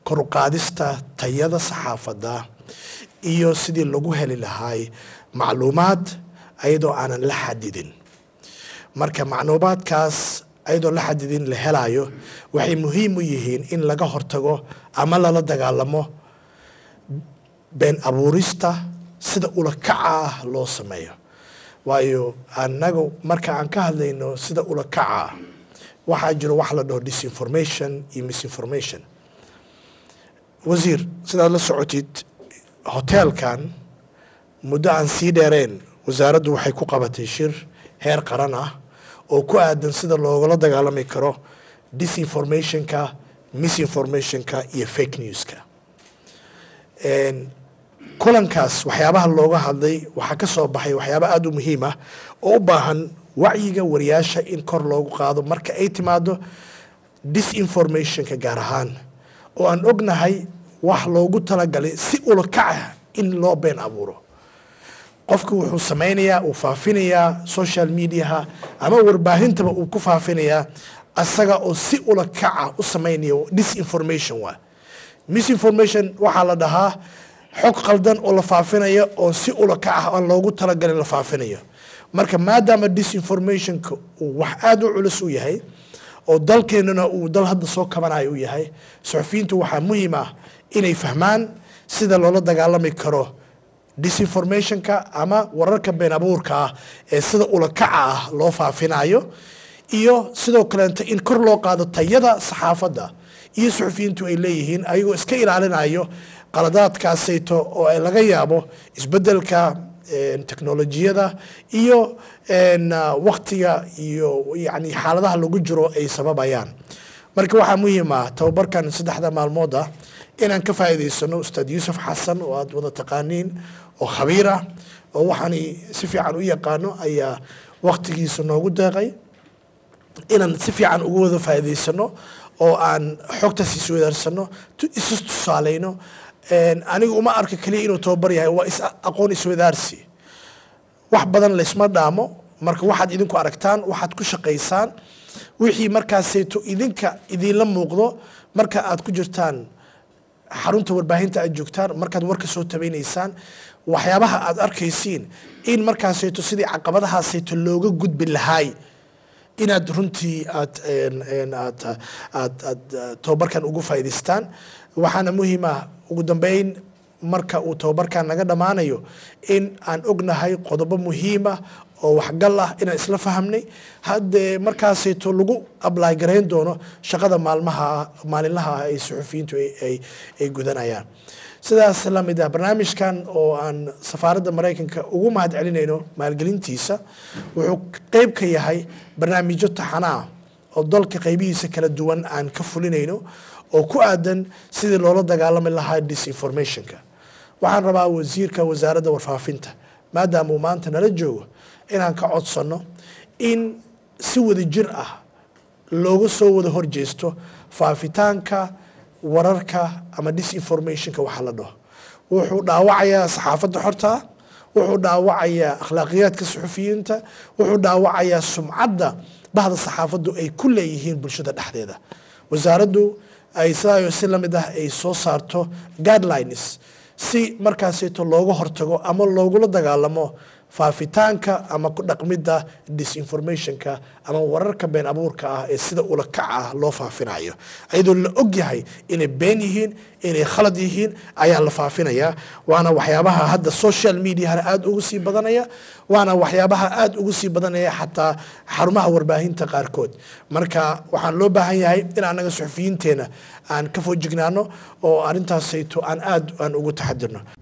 koruqaadista tayada saxaafadda iyo sidii lagu heli lahaay macluumaad ayadoo aanan la xadidin marka macluumaadkaas ayadoo la xadidin la helayo waxay muhiim u yihiin in laga hortago ama lala dagaalamo been abuurista sida ulakaca ah loo sameeyo waayo anagu marka aan ka hadlayno sida ulakaca ah waxaa jiro wax la dhaho disinformation iyo misinformation wasiir sidaad la socotid hoteelkan muddo aan sii dheereen wasaaraddu waxay ku qabatay shir heer qaran ah oo ku aadan sida loogala dagaalami karo disinformationka misinformationka iyo fake newska kulankaas waxyaabaha looga hadlay waxaa ka soo baxay waxyaaba aada u muhiim ah oo u baahan wacyiga wariyaasha in kor loogu qaado marka ay timaado disinformationka gaar ahaan oo aan ognahay wax loogu talagalay si ulakaca in loo been abuuro qofku wuxuu samaynayaa uu faafinayaa social mediaha ama warbaahintaba uu ku faafinayaa asaga oo si ulakaca u samaynaya disinformation waa misinformation waxaa la dhahaa xog qaldan oo la faafinayo oo si ulakac ah aan loogu talagalin la faafinayo marka maadaama disinformationka uu wax aada u culus u yahay oo dalkeenuna uu dal hadda soo kabanayo u yahay suxufiyiintu waxaa muhiim ah inay fahmaan sida loola dagaalami karo disinformationka ama wararka been abuurka ah ee sida ulakaca ah loo faafinayo iyo sidoo kaleeta in kor loo qaado tayada saxaafadda iyo suxufiyiintu ay leeyihiin ayagoo iska ilaalinayo qaladaadkaasayto oo ay laga yaabo isbedelka teknolojiyada iyo waktiga iyo yani xaaladaha lagu jiro ay sababayaan marka waxaa muhiim ah tababarkan saddexda maalmood ah inaan ka faa'iidaysano ustaad yuusuf xasan oo aada wada taqaaniin oo khabiir ah oo waxaan si fiican u yaqaano ayaa waktigiisa noogu deeqay inaan si fiican ugu wada faa'iidaysano oo aan xogtaas iswadaarsano isu tusaaleyno anigu uma arka keliya inuu tababar yahay waa is aqoon iswadaarsi wax badan laysma dhaamo marka waxaad idinku aragtaan waxaad ku shaqaysaan wixii markaasayto idinka idinla muuqdo marka aad ku jirtaan xarunta warbaahinta aad joogtaan markaad warka soo tabeynaysaan waxyaabaha aad arkaysiin in markaasayto sidii caqabadahaasayto looga gudbi lahaay inaad runtii aad aad aad aad tababarkan ugu faa'idaystaan waxaana muhiim ah ugu dambeyn marka uu tababarkan naga dhammaanayo in aan ognahay qodobo muhiim ah oo waxgal ah inaan isla fahamnay haddee markaasayto lagu ablaay garayn doono shaqada maalmaha maalinlaha ah ay suxufiyiintu ay gudanayaan sidaas la mid ah barnaamijkan oo aan safaaradda maraykanka ugu mahad celinayno maalgelintiisa wuxuu qeyb ka yahay barnaamijyo taxanaa oo dalka qeybihiisa kala duwan aan ka fulinayno oo ku aadan sidii loola dagaalami lahaa disinformationka waxaan rabaa wasiirka wasaaradda warfaafinta maadaama uu maanta nala joogo inaan ka codsanno in si wada jir ah looga soo wada horjeesto faafitaanka wararka ama disinformationka waxa la dhaho wuxuu dhaawacayaa saxaafadda xorta wuxuu dhaawacayaa akhlaaqiyaadka suxufiyiinta wuxuu dhaawacayaa sumcadda bahda saxaafaddu ay ku leeyihiin bulshada dhexdeeda wasaaraddu ay sidaa si lamid ah ay soo saarto guidelines si markaasayto looga hortago ama loogula dagaalamo faafitaanka ama ku dhaqmidda disinformationka ama wararka been abuurka ah ee sida ulakac ah loo faafinayo ayadoo la og yahay inay been yihiin inay khalad yihiin ayaa la faafinayaa waana waxyaabaha hadda social mediahana aada ugu sii badanaya waana waxyaabaha aada ugu sii badanaya xataa xarumaha warbaahinta qaarkood marka waxaan loo baahan yahay in anaga suxufiyiinteena aan ka foojignaano oo arrintaasayto aan aada aan ugu taxadirno